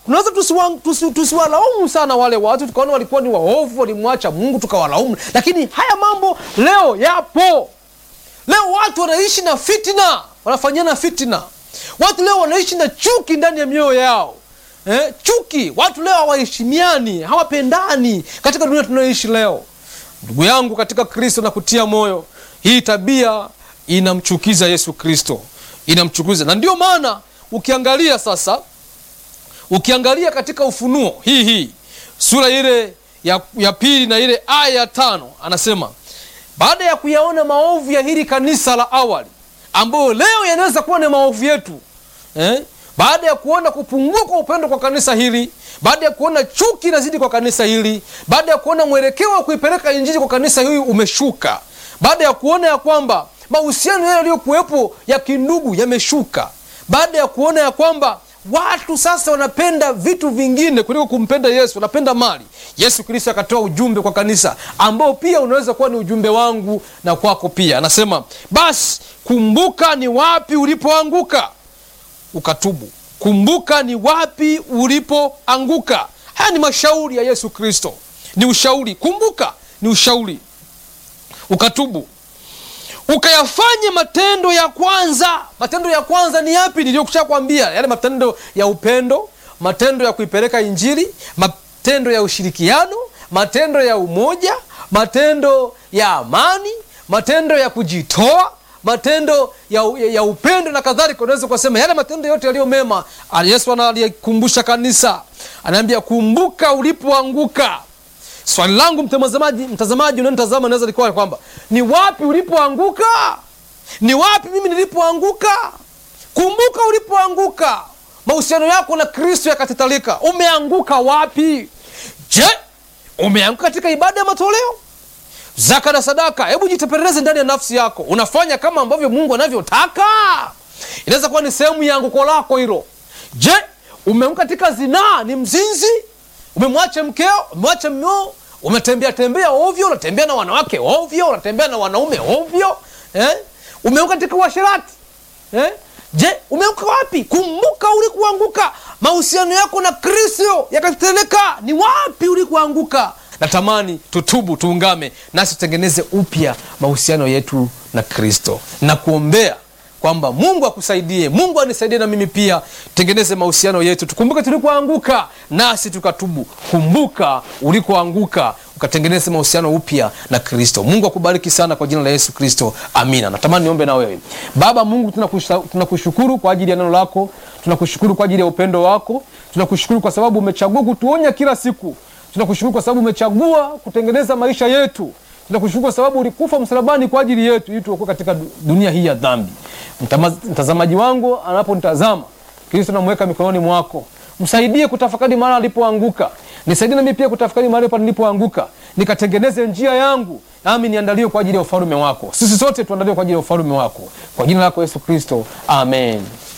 tunaweza tusiwa- tusi- tusiwalaumu sana wale watu tukaona walikuwa ni waovu walimwacha mungu tukawalaumu lakini haya mambo leo yapo leo watu wanaishi na fitina wanafanyana fitina watu leo wanaishi na chuki ndani ya mioyo yao eh, chuki watu leo hawaheshimiani hawapendani katika dunia tunayoishi leo ndugu yangu katika kristo na kutia moyo hii tabia inamchukiza yesu kristo inamchukiza na ndio maana ukiangalia sasa ukiangalia katika ufunuo hii hii sura ile ya, ya pili na ile aya ya tano anasema baada ya kuyaona maovu ya hili kanisa la awali ambayo leo yanaweza kuwa ni maovu yetu eh? baada ya kuona kupungua kwa upendo kwa kanisa hili baada ya kuona chuki inazidi kwa kanisa hili baada ya kuona mwelekeo wa kuipeleka injili kwa kanisa hili umeshuka baada ya kuona ya kwamba mahusiano yale yaliyokuwepo ya kindugu yameshuka baada ya kuona ya kwamba watu sasa wanapenda vitu vingine kuliko kumpenda yesu wanapenda mali yesu kristo akatoa ujumbe kwa kanisa ambao pia unaweza kuwa ni ujumbe wangu na kwako pia anasema basi kumbuka ni wapi ulipoanguka ukatubu kumbuka ni wapi ulipoanguka haya ni mashauri ya yesu kristo ni ushauri kumbuka ni ushauri ukatubu ukayafanye matendo ya kwanza matendo ya kwanza ni yapi niliyokusha kwambia yale matendo ya upendo matendo ya kuipeleka injili matendo ya ushirikiano matendo ya umoja matendo ya amani matendo ya kujitoa matendo ya, ya, ya upendo na kadhalika unaweza ukasema yale matendo yote yaliyo mema yesu analikumbusha kanisa anaambia kumbuka ulipoanguka swali langu mtazamaji mtazamaji unanitazama naweza likuwa kwamba ni wapi ulipoanguka ni wapi mimi nilipoanguka kumbuka ulipoanguka mahusiano yako na kristo yakatitalika umeanguka wapi je umeanguka katika ibada ya matoleo zaka na sadaka hebu jitepeleleze ndani ya nafsi yako unafanya kama ambavyo mungu anavyotaka inaweza kuwa ni sehemu ya anguko lako hilo je umeanguka katika zinaa ni mzinzi umemwacha mkeo umemwacha mmeo umetembea tembea ovyo unatembea na wanawake ovyo unatembea na wanaume ovyo eh? umeanguka katika uasherati eh? je umeanguka wapi kumbuka ulikuanguka mahusiano yako na kristo yakateteleka ni wapi ulikuanguka natamani tutubu tuungame nasi tutengeneze upya mahusiano yetu na kristo na kuombea kwamba mungu akusaidie mungu anisaidie na mimi pia tengeneze mahusiano yetu tukumbuke tulikoanguka nasi tukatubu kumbuka ulikoanguka ukatengeneze mahusiano upya na kristo mungu akubariki sana kwa jina la yesu kristo amina natamani niombe na wewe baba mungu tunakusha- tunakushukuru kwa ajili ya neno lako tunakushukuru kwa ajili ya upendo wako tunakushukuru kwa sababu umechagua kutuonya kila siku tunakushukuru kwa sababu umechagua kutengeneza maisha yetu tunakushukuru kwa sababu ulikufa msalabani kwa ajili yetu ili tuokoe katika du- dunia hii ya dhambi Mtama- mtazamaji wangu anaponitazama kristo namweka mikononi mwako msaidie kutafakari mahali alipoanguka nisaidie nami pia kutafakari mahali pa nilipoanguka nikatengeneze njia yangu nami niandaliwe kwa ajili ya ufalume wako sisi sote tuandaliwe kwa ajili ya ufalume wako kwa jina lako yesu kristo amen